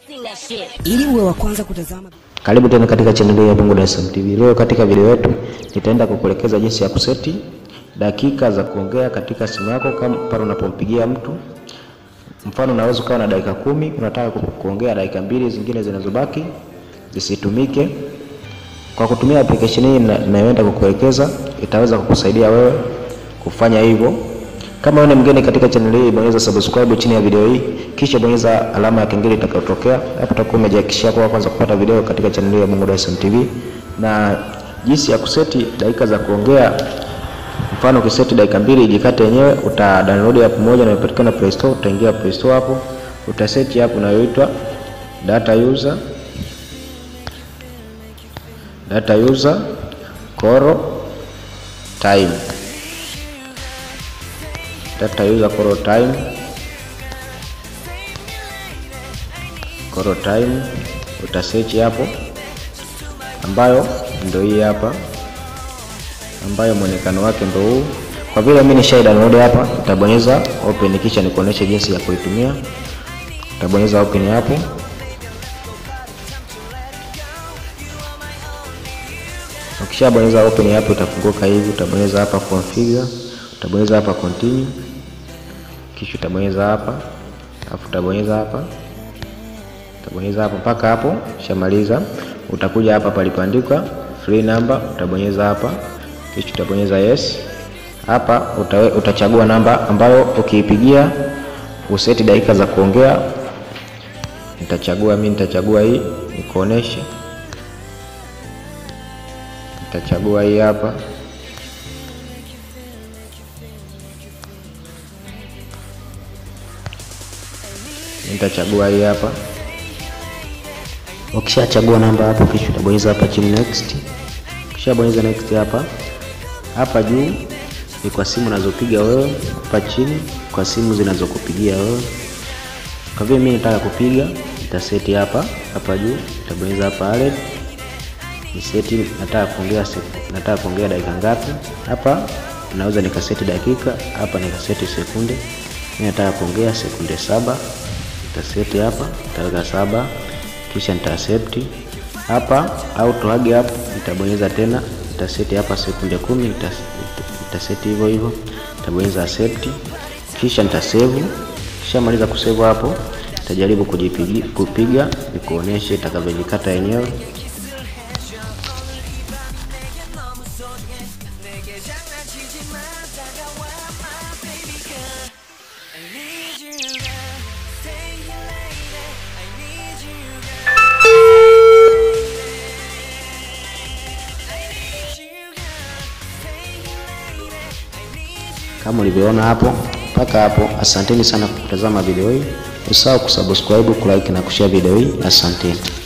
Sing that shit. Ili uwe wa kwanza kutazama Karibu tena katika channel ya Bongo Dar es Salaam TV. Leo katika video yetu nitaenda kukuelekeza jinsi ya kuseti dakika za kuongea katika simu yako kama pale unapompigia mtu. Mfano unaweza ukawa na dakika kumi, unataka ku- kuongea dakika mbili zingine zinazobaki zisitumike. Kwa kutumia application hii na- inayoenda kukuelekeza itaweza kukusaidia wewe kufanya hivyo. Kama wewe ni mgeni katika channel hii, bonyeza subscribe chini ya video hii, kisha bonyeza alama ya kengele itakayotokea. Hapo utakuwa umejihakikishia kwa kwanza kupata video katika channel hii ya Bongo Dar es Salaam TV na jinsi ya kuseti dakika za kuongea. Mfano ukiseti dakika mbili ijikate yenyewe, uta download app moja inayopatikana Play Store, utaingia Play Store hapo, utaseti app inayoitwa data user data user Coro time data user Coro time Coro time utasearch hapo, ambayo ndio hii hapa, ambayo mwonekano wake ndio huu. Kwa vile mimi nishai download hapa, nitabonyeza open, kisha nikuoneshe jinsi ya kuitumia. Utabonyeza open hapo Ukishabonyeza open hapo itafunguka hivi, utabonyeza hapa configure, utabonyeza hapa continue, kisha utabonyeza hapa, alafu utabonyeza hapa, utabonyeza hapo mpaka hapo. Ushamaliza, utakuja hapa palipoandikwa free number, utabonyeza hapa, kisha utabonyeza yes. Hapa utawe, utachagua namba ambayo ukiipigia useti dakika za kuongea. Nitachagua mimi, nitachagua hii nikuoneshe Nitachagua hii hapa, nitachagua hii hapa. Ukishachagua namba hapo, kisha utabonyeza hapa chini next. Ukishabonyeza next hapa, hapa juu ni kwa simu unazopiga wewe, hapa chini kwa simu zinazokupigia wewe. Kwa vile mimi nataka kupiga, nitaseti hapa hapa juu, nitabonyeza hapa add niseti nataka kuongea sek- nataka kuongea dakika ngapi. Hapa naweza nikaseti dakika, hapa nikaseti sekunde. Mimi nataka kuongea sekunde saba, nitaseti hapa, nitaweka saba, kisha nita accept hapa. Auto hug hapo nitabonyeza tena, nitaseti hapa sekunde kumi, nitas- nitaseti hivyo hivyo, nitabonyeza accept, kisha nita save. Kishamaliza kusave hapo, nitajaribu kujipigia kupiga, nikuoneshe itakavyojikata yenyewe. kama ulivyoona hapo mpaka hapo. Asanteni sana kwa kutazama video hii, usahau kusubscribe, kulike na kushare video hii. Asanteni.